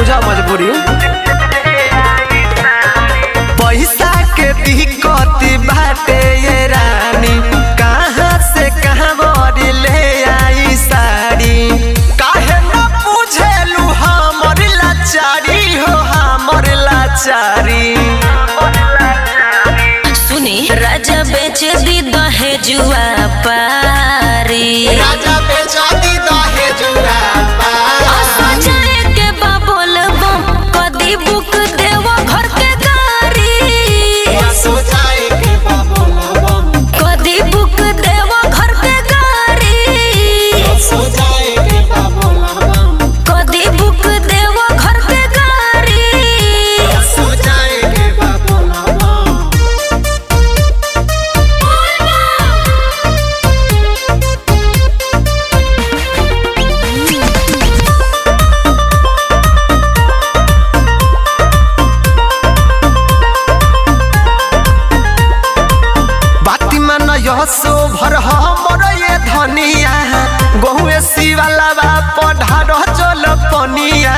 बुझा मजबूरी पैसा के दिक्कत बाटे ये रानी कहाँ से कहाँ बड़ी ले आई साड़ी काहे न बुझेलू हमर लाचारी हो हमर लाचारी सुनी राजा बेच दी दहेजुआ पारी राजा बेचा दी दहेजुआ असो जाए के बा बोलबो कदी बुक देवो घर के गाड़ी सो जाए के बाबोला कदी बुक देवो घर के गाड़ी सो जाए के बाबोला कदी बुक देवो घर के गाड़ी सो जाए के बाबोला बाती मन यशो भर हमर ये धनिया गहुए शिवाला बा पढ़ार चल पनिया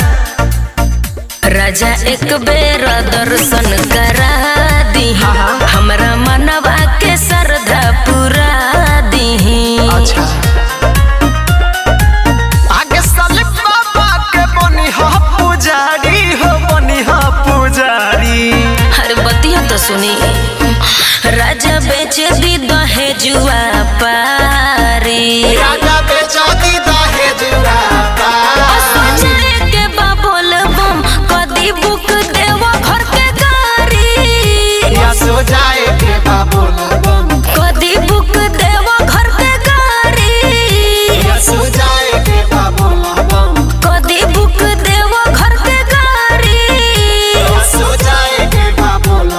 राजा एक बेर दर्शन करा दी हाँ। हमरा मनवा के श्रद्धा पूरा दी अच्छा आगे साले बाबा के बनी ह पुजारी हो बनी ह पुजारी हर बतिया तो सुनी राजा बेच दी दहेजुआ पारी राजा बेचा दी दहेजुआ असो जाए के बा बोलबम कदी बुक देवो घर के गाड़ी सो जाए के बाबोला कदी बुक देवो घर के गाड़ी सो जाए के बाबोला कदी बुक देवो घर के गाड़ी सो जाए के बाबोला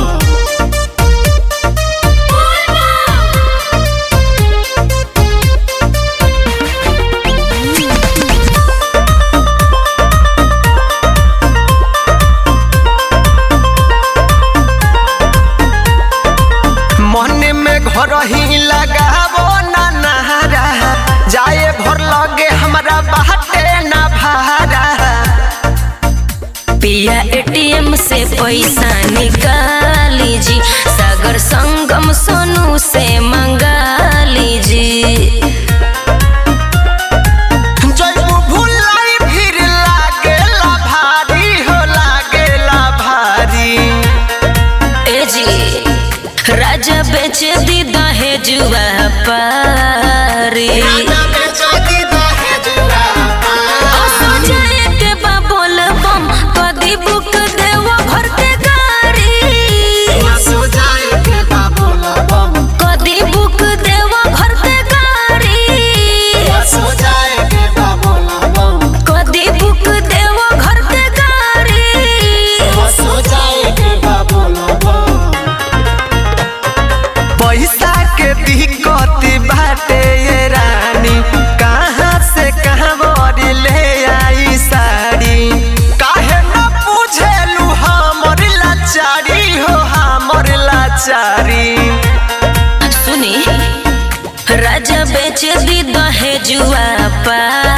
मन में घर ही लगावो ना नहारा जाए भर लगे हमरा बाटे ना भारा पिया एटीएम से पैसा निकाली जी सागर संगम सोनू से मंगा लीजी जैबू भुलाई भीड़ लागेला भारी हो लागेला भारी ए जी राजा बेच दी दहेजुआ पारी राजा बेचा दी दहेजुआ असो जाए के बा बोलबम कदी बुक देवो घर के गाड़ी सो जाए के बाबोला कदी बुक देवो घर के गाड़ी सो जाए के बाबोला कदी बुक देवो घर के गाड़ी सो जाए के बाबोला पैसा के दिक्कत बाटे ये रानी कहाँ से कहाँ बड़ी ले आई साड़ी काहे न बुझेलू हमर लाचारी हो हमर लाचारी सुनी राजा बेच दी दहेजुआ पारी